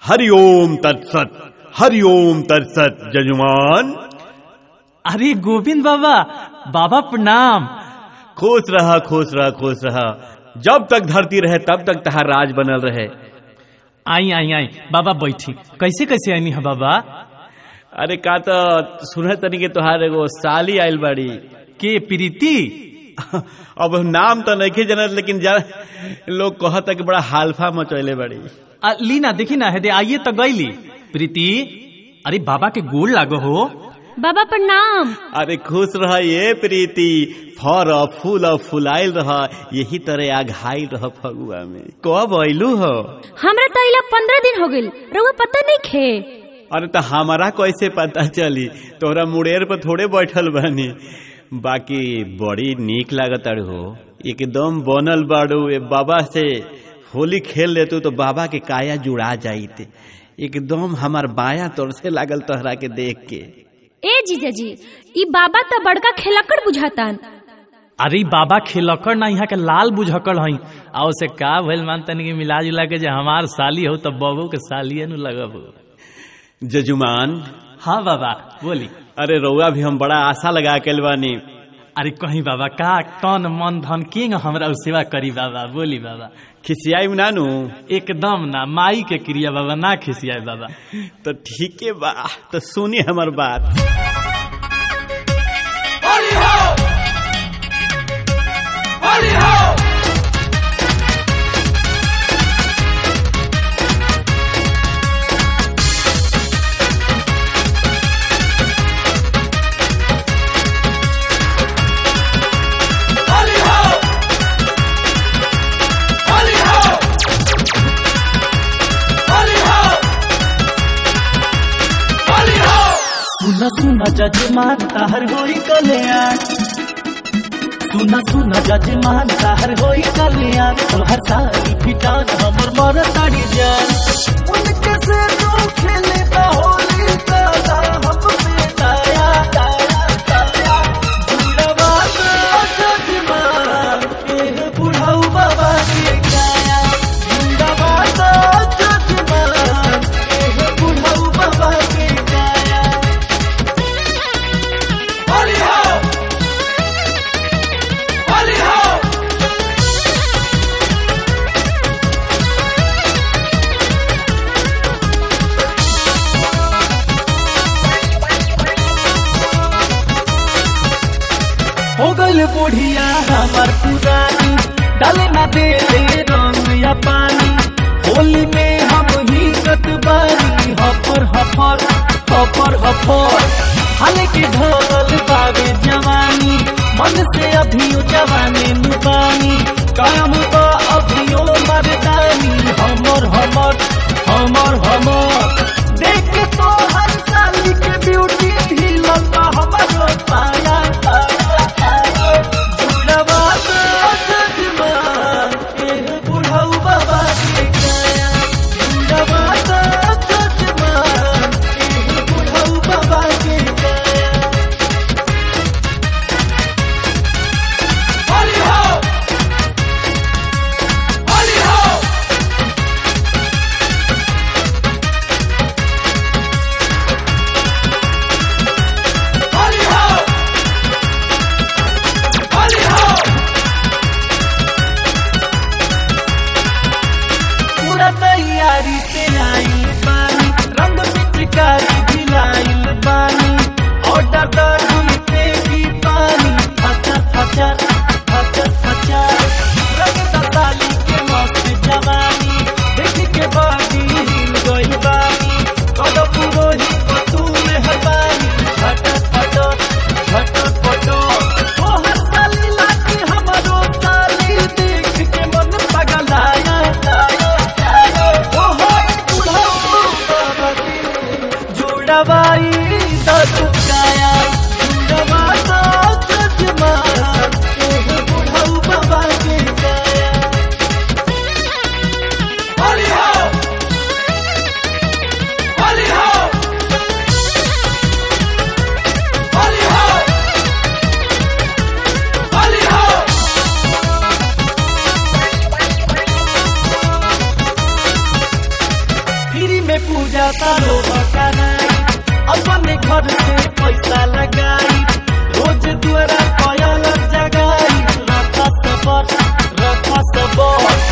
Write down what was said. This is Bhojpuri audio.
हरिओम तत्सत हरिओम तत्सत जजमान अरे गोविंद बाबा बाबा प्रणाम खुश रहा खुश रहा खुश रहा जब तक धरती रहे तब तक तहार राज बनल रहे आई आई आई बाबा बैठी कैसे कैसे आईनी है बाबा अरे का तो सुनत तनी के तोहार एगो साली आइल बाड़ी के प्रीति अब नाम तो नहीं जानत लेकिन जा लोग कहता कि बड़ा हालफा मचैले बाड़ी आ, लीना देखी ना हेदे आइए तो गईली प्रीति अरे बाबा के गोल लागो हो बाबा प्रणाम अरे खुश रह ये प्रीति फर फूल फुलाइल रह यही तरह आघाइल रह फगुआ में कब अइलू हो हमरा तो इला पंद्रह दिन हो गइल रउआ पता नहीं खे अरे तो हमारा कैसे पता चली तोहरा मुड़ेर पर थोड़े बैठल बानी बाकी बड़ी नीक लागत अड़ हो एकदम बनल बाड़ू ए बाबा से होली खेल लेतू तो बाबा के काया जुड़ा जाइत एकदम हमार बाया तोर से लागल तोहरा के देख के ए जीजा जी ई बाबा तो बड़का खेलकड़ बुझातान अरे बाबा खिलकर ना यहाँ के लाल बुझकर हई आ उसे का भइल मान तनी के मिला जुला के जे हमार साली हो तब बबू के सालिए नु लगब जजुमान हाँ बाबा बोली अरे रउआ भी हम बड़ा आशा लगा के बानी अरे कहीं बाबा का तन मन धन किंग हमरा उ सेवा करी बाबा बोली बाबा खिसियाई नानू एकदम ना माई के क्रिया बाबा ना खिसियाए बाबा तो ठीक है बा तो सुनी हमार बात सुना सुना जजमान ताहर होई कल्याण सुना सुना जजमान ताहर होई कल्याण तोहर सारी फिटान हमर मर ताड़ी जान उनके से तू खेले ता होली ताला हम पे ताया ताया ताया बुढ़वा तो जजमान एह बुढ़ाऊ बाबा के गाया बुढ़वा तो जजमान एह बुढ़ाऊ बाबा के गाया हो गल बुढ़िया हमार पुरानी डाले ना दे ले रंग या पानी होली में हम ही कटबारी हफर हफर हफर हफर हाल के ढोल बाबे जवानी मन से अभी जवानी नुबानी काम तो अभियो मर्दानी हमर हमर हमर हमर देख के तो हर साली के ब्यूटी भी लंबा हमरो पाया पाया पाया जुड़वा तो जजमान एह बुढ़ऊ बाबा के गाया जुड़वा तो जजमान एह बुढ़ऊ बाबा के गाया पूजा सालो बकानाई अपने घर से पैसा लगाई रोज द्वारा पयल जगाई रखा सबर रखा सबर